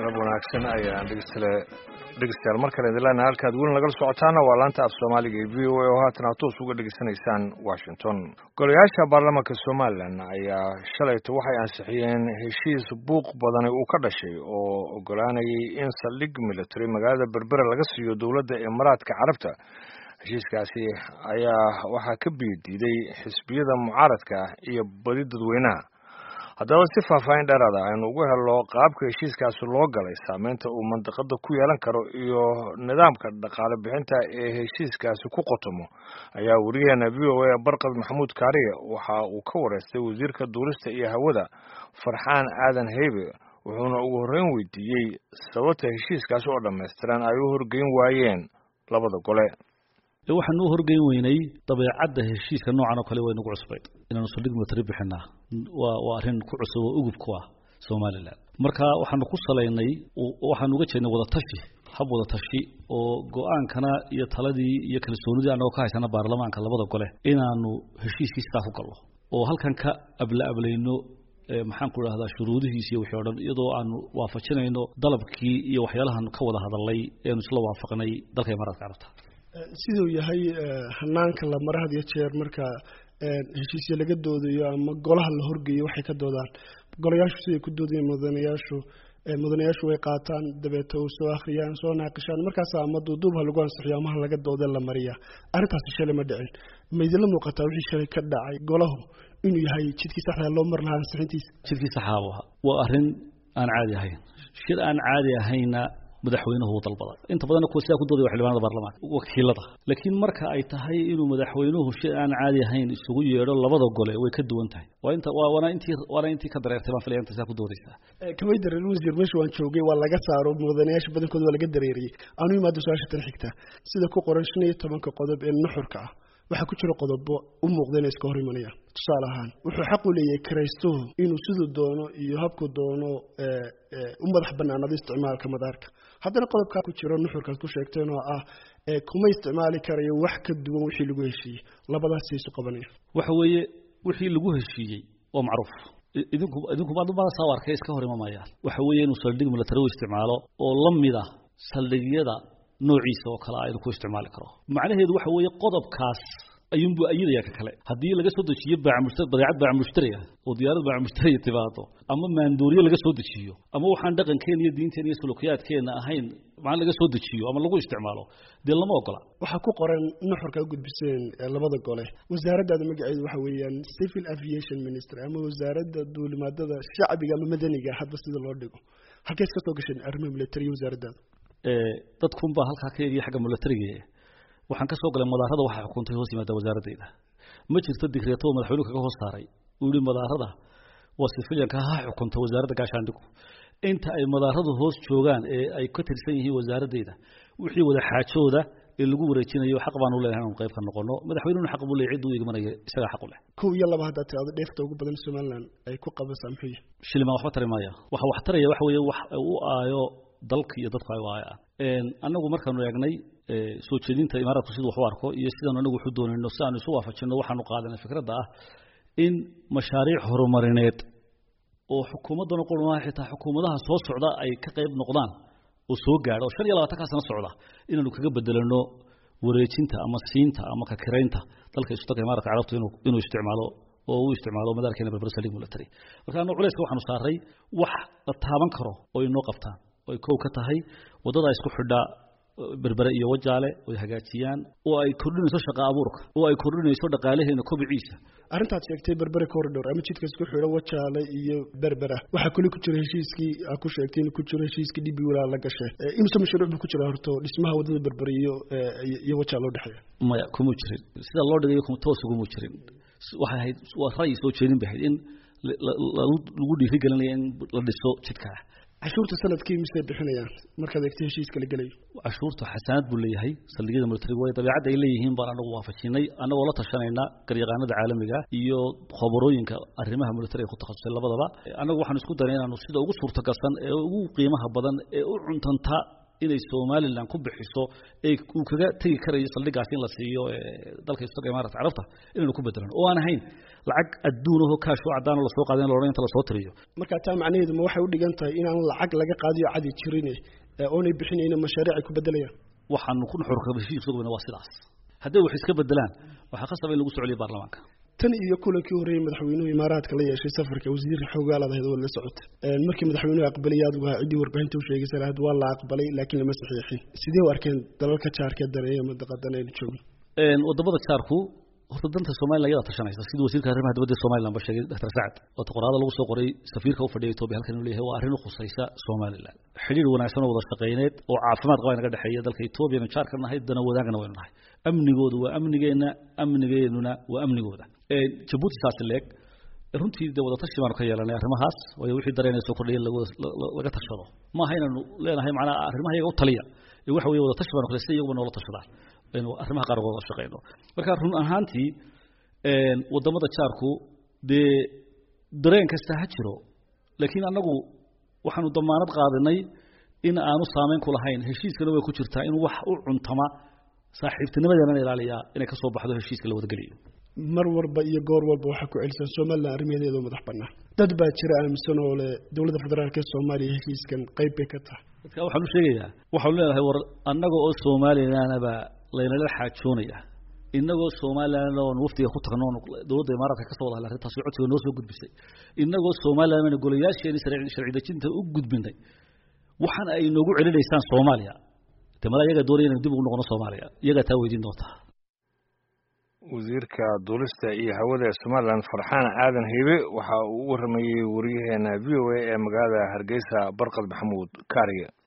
wanaagsan ayaan dhegeystayaal dhegeystayaal mar kale idin leenahay halkaad weli nagala socotaana waa laanta af soomaaliga ee v o a oo haatan aad toos uga dhegeysanaysaan washington golayaasha baarlamaanka somalilan ayaa shalayta waxay ansixiyeen heshiis buuq badani uu ka dhashay oo ogolaanayay in saldhig military magaalada berbera laga siiyo dowladda imaaraadka carabta heshiiskaasi ayaa waxaa ka biyodiiday xisbiyada mucaaradka iyo badi dadweynaha haddaba si faahfaahin dheeraada aynu ugu helno qaabka heshiiskaasi loo galay saameynta uu mandiqada ku yeelan karo iyo nidaamka dhaqaale bixinta ee heshiiskaasi ku qotomo ayaa wariyaheena v o a barkad maxamuud kaariye waxa uu ka wareystay wasiirka duulista iyo hawada farxaan aadan heybe wuxuuna ugu horreyn weydiiyey sababta heshiiskaasi oo dhammaystiran ay u horgeyn waayeen labada gole waxaan u horgeyn weynay dabeecadda heshiiska noocan oo kale way nagu cusbayd inaanu saldhig military bixinaa waa waa arrin ku cusub oo ugub ku ah somalilan marka waxaanu ku salaynay waxaanu uga jeednay wadatashi hab wadatashi oo go-aankana iyo taladii iyo kalsoonidii anagoo ka haysana baarlamaanka labada gole inaanu heshiiskii sidaa ku galno oo halkan ka abla ablayno maxaan ku idhahdaa shuruudihiis iyo wixii o dhan iyadoo aanu waafajinayno dalabkii iyo waxyaalahan ka wada hadalnay eanu isla waafaqnay dalka imaaraadka carabta siduu yahay hanaanka la mara had iyo jeer marka heshiisya laga doodayo ama golaha la horgeeyo waxay ka doodaan golayaashu siday ku doodayeen mudanayaashu mudanayaashu way qaataan dabeeta u soo akhriyaan soo naaqishaan markaas ama duuduubha lagu ansixiyo amaha laga dooda la mariya arrintaasi shalay ma dhicin ma idinla muuqataa wixii shalay ka dhacay golahu inuu yahay jidkii saxda loo mar lahaa ansixintiisa jidkii saxaabu ahaa waa arrin aan caadi ahayn shir aan caadi ahayna madaxweynuhu uu dalbaday inta badanna kuwa sidaa ku doodaya xildhibaanada baarlamaanka wakiilada laakiin marka ay tahay inuu madaxweynuhu shay aan caadi ahayn isugu yeedho labada gole way ka duwan tahay waa inta waa waana intii waana intii ka dareertay baan filaya inta sidaa ku doodaysaa kamay dareer wasiir meesha waan joogay waa laga saaro mudanayaasha badankooda waa laga dareeriyey aanu imaado su-aasha tan xigta sida ku qoran shan iyo tobanka qodob ee nuxurka ah waxaa ku jira qodobo u muuqda inay iska hor imanayaan tusaale ahaan wuxuu xaq u leeyahay karaystuhu inuu siduu doono iyo habku doono u madax banaanado isticmaalka madaarka haddana qodobkaa ku jiro nuxurkaad ku sheegteen oo ah kuma isticmaali karayo wax ka duwan wixii lagu heshiiyey labadaas isu qabanaya waxa weeye wixii lagu heshiiyey waa macruuf idinku idinku maadumada saa arkay iska hor imamayaan waxa weeye inuu saldhig military u isticmaalo oo la mid ah saldhigyada noociisa oo kale aynu ku isticmaali karo macnaheedu waxa weeye qodobkaas ayuunbuu ayidaya ka kale haddii laga soo dejiyo baamushtar badeecad baamushtariya oo diyaarad baamushtariya timaado ama maandooriye laga soo dejiyo ama waxaan dhaqankeena iyo diinteena iyo sulukiyaadkeena ahayn macna laga soo dejiyo ama lagu isticmaalo dee lama ogola waxaa ku qoran nuxurka u gudbiseen labada gole wasaaraddaada magaceedu waxa weeyaan civil aviation ministry ama wasaaradda duulimaadada shacbiga ama madaniga hadba sida loo dhigo halkees ka soo gasheen arrimaha militariya wasaaraddaada dadkunbaa halkaa ka eegaya xagga milatariga waxaan ka soo galay madaarada waxaa xukuntay hoos yimaada wasaaradayda ma jirto digreeto oo madaxweynuhu kaga hoos saaray uu yihi madaarada waa sifilyanka ha xukunta wasaaradda gaashaandhigu inta ay madaaradu hoos joogaan ee ay ka tirsan yihiin wasaaradayda wixii wada xaajooda ee lagu wareejinayo xaq baanu leenahay inanu qayb ka noqono madaxweynuhuna xaq buu leeyahay ciduu igmanaya isagaa xaq u leh kow iyo laba haddaad tirahdo dheefta ugu badan somaliland ay ku qabasaa muxuu yahay shilimaan waxba tari maaya waxa wax taraya waxa weeye wax u aayo dalka iyo dadku ay u aayaan annagu markaanu eegnay soo jeedinta imaaraadku siduu wax u arko iyo sidaanu anagu waxu doonayno si aanu isu waafajinno waxaanu qaadanay fikradda ah in mashaariic horumarineed oo xukuumaddana qurmaa xitaa xukuumadaha soo socda ay ka qayb noqdaan oo soo gaadha oo shan iyo labaatankaa sano socda inaanu kaga bedelano wareejinta ama siinta ama kakiraynta dalka isu dalka imaaratka carabtu inuu inuu isticmaalo oo uu isticmaalo madaarkeena berber saliig military marka annagu culayska waxaanu saaray wax la taaban karo oo inoo qabtaan oo ay kow ka tahay waddada isku xidha berbere iyo wajaale oy hagaajiyaan oo ay kordhinayso shaqa abuurka oo ay kordhinayso dhaqaalaheena kobiciisa arrintaad sheegtay berbere corridor ama jidka isku xidho wajaale iyo berbera waxaa kuli ku jira heshiiskii aa ku sheegtay in ku jiro heshiiskii dhibi walaa la gashay imse mashruuc buu ku jira horto dhismaha waddada berbere iyo iyo wajaale u dhexeeya maya kuma jirin sida loo dhigayo kuma toos uguma jirin waxay ahayd waa ra'yi soo jeedin bay ahayd in lagu dhiirigelinaya in la dhiso jidkaa cashuurta sanadkii misay bixinayaan markaad eegto heshiiska la gelayo cashuurta xasaanad buu leeyahay saldhigyada militariga way dabeecadda ay leeyihiin baan anagu waafajinay annagoo la tashanayna garyaqaanada caalamiga iyo khobarooyinka arrimaha militariga ku takhasusay labadaba annagu waxaan isku daray inaanu sida ugu suurtagalsan ee ugu qiimaha badan ee u cuntanta inay somalilan ku bixiso ay uu kaga tegi karayo saldhigaas in la siiyo dalka isaga imaarata carabta inaynu ku bedelan oo aan ahayn lacag adduun ahoo kaash oo caddaan lasoo qaadin loodhan inta lasoo tiriyo marka taa macnaheedu ma waxay u dhigan tahay inaan lacag laga qaadiyo cadi jirin oonay bixinayna mashaariic ay ku bedelayaan waxaanu ku nuxurka heshiiskuguna waa sidaas hadday wax iska bedelaan waxaa khasaba in lagu socoliyo baarlamaanka tan iyo kulankii horreeyey madaxweynuhu imaaraadka la yeeshay safarka wasiirka xoogaalad ahayd oo la socota markii madaxweynuhu aqbalay adigu ahaa ciddii warbaahinta u sheegaysa lahayd waa la aqbalay laakiin lama saxiixin sidee u arkeen dalalka jaarkee daneeya madaqadan aynu joogno wadamada jaarku horta danta somalilan iyadaa tashanaysa sidii wasiirka arrimaha dibadda somalilan ba sheegay dr sacad oo qoraada lagu soo qoray safiirka u fadhiya etoobiya halkan inuu leeyahay waa arrin u khusaysa somalilan xidhiir wanaagsan oo wada shaqayneed oo caafimaad qaba inaga dhexeeya dalka etoobiya anu jaarka nahay dana wadaagana waynu nahay amnigoodu waa amnigeenna amnigeennuna waa amnigooda jabuuti saasi leeg runtii dee wadatashi baanu ka yeelanay arrimahaas waayo wixii dareenaya soo kordhaya laga tashado maaha inaanu leenahay macnaha arrimaha iyaga u taliya ee waxa weeye wadatashi baanu kale sida iyaguba noola tashadaan aynu arrimaha qaar uga wada shaqeyno marka run ahaantii wadamada jaarku dee dareen kasta ha jiro laakiin annagu waxaanu damaanad qaadanay in aanu saameyn ku lahayn heshiiskana way ku jirtaa in wax u cuntama saaxiibtinimadeena ilaaliyaa inay ka soo baxdo heshiiska la wadageliyo mar walba iyo goor walba waxaa ku celisan somalilan arrimaheeda madax bannaan dad baa jira aaminsan oo le dowladda federaalk ee soomaaliya heshiiskan qayb bay ka tahay dadka waxaan u sheegayaa waxaanu leenahay war annaga oo somalilanaba laynala xaajoonaya inagoo somalilan oon wafdiga ku tagno dowladda imaaraadka ka soo wada hadlay arrintaasi codsiga noo soo gudbisay inagoo somalilan bayna golayaasheeni sharci dejinta u gudbinay waxaan ay noogu celinaysaan soomaaliya de mala iyagaa doonaya inaynu dib ugu noqono soomaaliya iyagaa taa weydiin doontaa wasiirka duulista iyo hawada ee somalilan farxaan aadan heybe waxa uu u waramayey wariyaheena v o a ee magaalada hargeysa barqad maxamuud kaariye